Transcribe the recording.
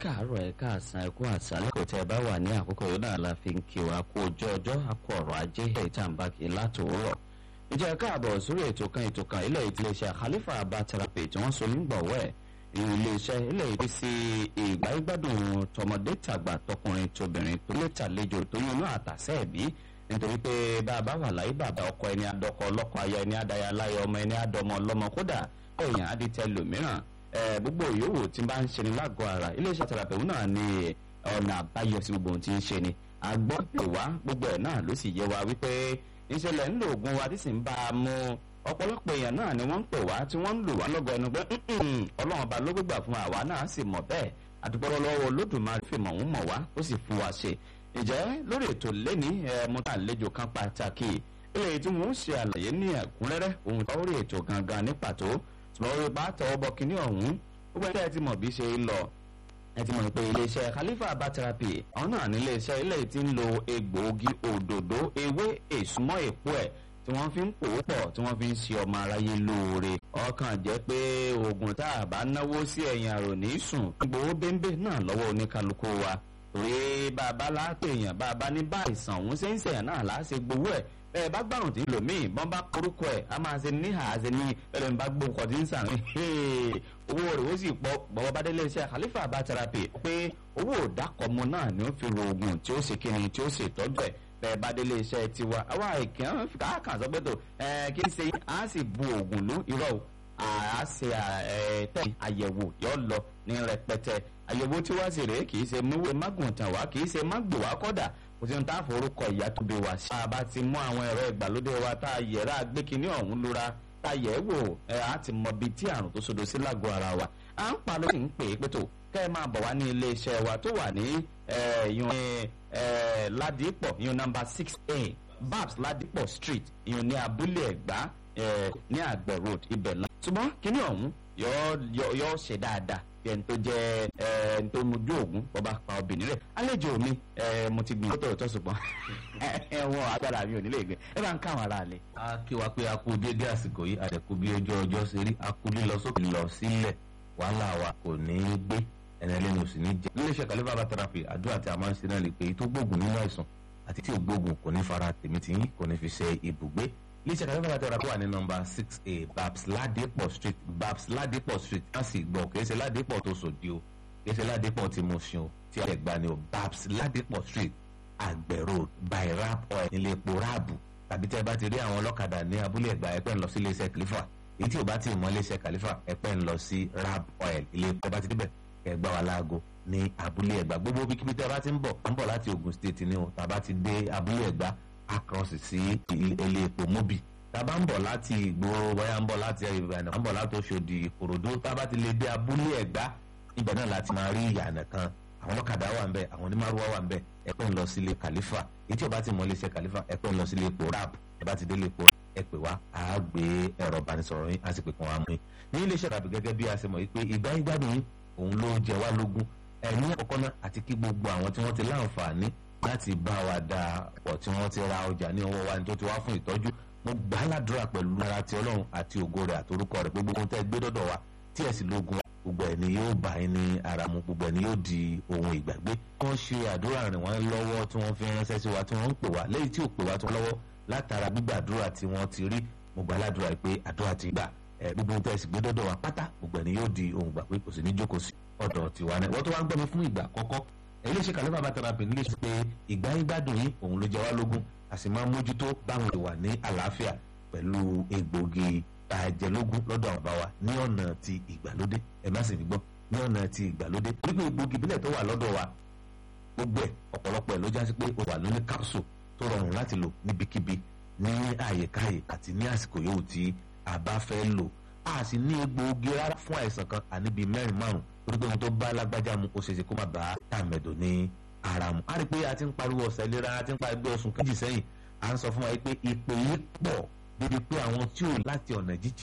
káàárọ̀ ẹ káàsán ẹ kú àṣálẹ́ kò tẹ́ ẹ bá wà ní àkókò yìí náà la fi ń kí wa kú ọjọ́ ọjọ́ akọ ọ̀rọ̀ ajé ìtàǹbàkì látòwúrọ̀. ìjẹ́ káàbọ̀ sórí ètò kan ètò kan ilé iléeṣẹ́ Khalifa Herbal Therapy tí wọ́n so nígbọ̀wọ́ ẹ̀ ìrìn iléeṣẹ́ ilé ìpín sí ìgbà ìgbádùn tọmọdé tàgbà tọkùnrin tóbìnrin tó lè tàlejò tó yún náà àtàsẹ́ ẹ̀bí nítorí pé bàbá wà láyé bàbá ọkọ ẹni adọkọ ọlọ́kọ aya ẹni adaya láyé ọmọ ẹni adọmọ ọlọ́mọ kódà èèyàn aditẹ lòmíràn gbogbo yòówù tí bá ń ṣe ni lágọ̀ọ́ ara iléeṣẹ́ tẹ̀rapẹ̀wù náà ní ọ̀nà àbáyọ sí gbogbo ohun tí ń ṣe ni àgbọ̀ pè wá gbogbo ẹ̀ náà ló sì yé wa wípé ìṣẹ̀lẹ̀ ńlò oògùn wa tí sì ń bá a mú ọ̀pọ̀lọpọ̀ èèyàn náà ni wọ́n ń pè wá tí wọ́n ń lò wá lọ́gọ̀ ẹnu pé ọlọ́run ọba ló gbégbà fún àwa náà sì mọ̀ bẹ́ẹ̀ àdúgbò lọ́wọ́ olódùmarè fìmọ̀ ń mọ̀ wá ó sì fún wa ṣe ìjẹ́ lórí ètò lẹ́ni mo ta àlejò kan pàtàkì eléyìí tí wọ́n ń ṣe àlàyé ní ẹ̀kúnrẹ́rẹ́ ohun tó rí ètò gangan ní pàtó ṣùgbọ́n orí bá tọwọ́ bọ kínní ọ̀hún gbogbo ẹni tí ẹ ti mọ̀ bí ṣe ń lọ ẹ ti mọ̀ pé iléeṣẹ́ Khalifa Herbal Therapy àwọn náà ní iléeṣẹ́ ilé tí ń lo egbòogi òdòdó ewé èsúmọ́ èpo ẹ̀ tí wọ́n fi ń pòó pọ̀ tí wọ́n fi ń ṣe ọmọ aráyé lóore ọkàn jẹ́ pé oògùn tá a bá náwó sí ẹ̀yìn àrò ní sùn gbowó bẹ́ńbẹ́ náà lọ́wọ́ oníkálukú wa torí bàbá láàpẹ̀ èèyàn bàbá ní bá ìsàn òun ṣe ń ṣẹ̀yàn náà láṣẹ gbowó ẹ̀ bẹ́ẹ̀ bá gbàrùn tí ń lò míì bọ́n bá korúkọ ẹ̀ a máa ṣe níhà ṣe ní ẹlẹ́ni bá gbó nǹkan tí ń sàn owó rẹ̀ ó sì pọ̀ bọ́wọ́ bá délé iṣẹ́ Khalifa Herbal Therapy pé owó òdàkọ̀mọ náà ni ó fi ro oògùn tí ó ṣe kíni tí ó ṣe ìtọ́jú ẹ̀ bẹ́ẹ̀ bá délé iṣẹ́ tiwa àwa ìkàn káàkàn sọ pé tó kí n ṣe á sì bu oògùn lú irọ́ o a ṣe tẹ̀ àyẹ̀wò yọ lọ ní rẹpẹtẹ àyẹ̀wò tí wá sí rèé kì í ṣe múwé mágùntàn wá kì í ṣe mágbò wá kọ́dà kò sí ohun tá a forúkọ ìyá tó bí wá sí. a bá ti mú àwọn ẹ̀rọ ìgbàlódé wa tá a yẹ̀rọ àgbékiní ọ̀hún lura tá a yẹ̀ ẹ́ wò ẹ̀ á ti mọ ibi tí àrùn tó sodo sí lágọ̀ọ́ ara wa. à ń pa ló sì ń pè é pé tó kẹ́ ẹ máa bọ̀ wá ní ilé iṣẹ́ wa tó wà ní ìyọ̀n ládìpọ̀ ìyọ̀n nọ́mbà six a babs ládìpọ̀ street ìyọ̀n ní abúlé ẹ̀gbá ní àgbẹ̀ road ibẹ̀ la. ṣùgbọ́n kíní ọ̀hún yọ ṣe dáadáa bí ẹni tó jẹ́ ẹni tó mojú ògún bọba pa obìnrin rẹ̀ àlejò mi mo ti gbìn tó tọ̀ ṣùgbọ́n ẹ̀wọ̀n agbára mi ò nílé gbé ẹ bá ń káwọn ará lẹ̀. a kí wa pé a kú dédé àsìkò yìí àdẹ̀kú bí ojú ọjọ́ ṣe rí a kú lílọ sókè lọ sílẹ̀ wàhálà wa kò ní í gbé ẹni ẹlẹ́ni ò sì ní jẹ́. nílé iṣẹ́ Khalifa Herbal Therapy àdúrà tí a máa ń ṣe náà lè pé tó gbógun nínú àìsàn àti tí ò gbógun kò ní fara tèmi tí kò ní fi ṣe ibùgbé iléeṣẹ́ Khalifa Herbal Therapy wà ní nọ́mbà six a babs ladipo street babs ladipo street wọ́n sì gbọ́ kìí ṣe ladipo tó sòdí o kìí ṣe ladipo tí mo ṣe o tí ẹ gbà ní o babs ladipo street àgbẹ̀ road by rap oil nílé epo ráàbù tàbí tẹ́ bá ti rí àwọn ọlọ́kadà ní abúlé ẹ̀gbá ẹ̀pẹ́ ń lọ sí iléeṣẹ́ Khalifa èyí tí ò bá ti mọ iléeṣẹ́ Khalifa ẹ̀pẹ́ ń lọ sí rap oil ilé epo bá ti débẹ̀ ẹ̀ gbá wa láago ní abúlé ẹ̀gbá gbogbo bíkíbi tẹ́ bá ti ń bọ̀ ń bọ̀ láti Ogun State ni o tàbá ti dé abúlé ẹ̀gbá across sí ilé epo mobi tàbá ń bọ̀ láti ìgboro wáyà ń bọ̀ láti ìbàdàn ń bọ̀ láti Òṣòdì Ìkòròdú tábà ti lè dé abúlé ẹ̀gbá ibẹ̀ náà láti máa rí ìyànà kan àwọn ọlọ́kadà wà ń bẹ̀ àwọn onímàrúwá wà ń bẹ̀ ẹ̀pẹ́ ń lọ sílé Khalifa èyí tí o bá ti mọ iléeṣẹ́ Khalifa ẹ̀pẹ́ ń lọ sílé epo rap ẹ bá ti délé epo ẹ pè wá a gbé ẹ̀rọ ìbánisọ̀rọ̀ yín a sì pè kàn wá mú yín ní iléeṣẹ́ tàbí gẹ́gẹ́ bí a ṣe mọ̀ pé ìgbà ìgbádùn yín òun ló jẹ wá lógún ẹ̀mí àkọ́kọ́ náà àti kí gbogbo àwọn tí wọ́n ti láǹfààní láti bá wa dà pọ̀ tí wọ́n ti ra ọjà ní ọwọ́ wa ní tó ti wá fún ìtọ́jú mo gbà á ládùúrà pẹ̀lú ara ti ọlọ́run àti ògo rẹ̀ àtorúkọ rẹ̀ gbogbo ohun tẹ́ gbé dọ́dọ̀ wa tí ẹ̀ sì lógun gbogbo ẹ̀ ni yóò bá yín ní ara mu gbogbo ẹ̀ ni yóò di ohun ìgbàgbé. wọ́n ṣe àdúrà rìn wọ́n lọ́wọ́ tí wọ́n fi ránṣẹ́ sí wa tí wọ́n ń pè wá lẹ́yìn tí ò pè wá tí wọ́n lọ́wọ́ látara gbígbàdúrà tí wọ́n ti rí mo gbà á ládùúrà pé àdúrà ti gbà ẹ gbogbo ohun tẹ́ sì gbé dọ́dọ̀ wa pátá gbogbo ẹ̀ ni yóò di ohun ìgbàgbé kò sì ní jókòó sí ọ̀dọ̀ tiwa náà wọ́n tó wá ń gbọ́ mi fún ìgbà àkọ́kọ́ iléeṣẹ́ Khalifa Herbal Therapy nílé ṣe pé ìgbà ìgbádùn yìí òun ló jẹ wá lógún a sì máa mójútó báwọn ìwà ní àlàáfíà pẹ̀lú egbògi àjẹlógún lọ́dọ̀ àwọn báwa ní ọ̀nà ti ìgbàlódé ẹ má sì ní gbọ́ ní ọ̀nà ti ìgbàlódé wípé egbògi ìbílẹ̀ tó wà lọ́dọ̀ wa gbogbo ẹ̀ ọ̀pọ̀lọpọ̀ ẹ̀ ló já sí pé ó wà lóní capsule tó rọrùn láti lò níbikíbi ní àyèkáyè àti ní àsìkò yòówù tí a bá fẹ́ lò a sì ní egbògi rárá fún àìsàn kan àníbi mẹ́rin márùn torí pé ohun tó bá lágbájá mu ó ṣeéṣe kó má bá tàmẹ̀dò ní ara mu. a rí i pé a ti ń pariwo ọ̀sẹ̀ ìlera a ti ń pariwo oṣù kejì sẹ́yìn à ń sọ fún wa pé ìpè yìí pọ̀ débi pé àwọn tí ò láti ọ̀nà jíjìn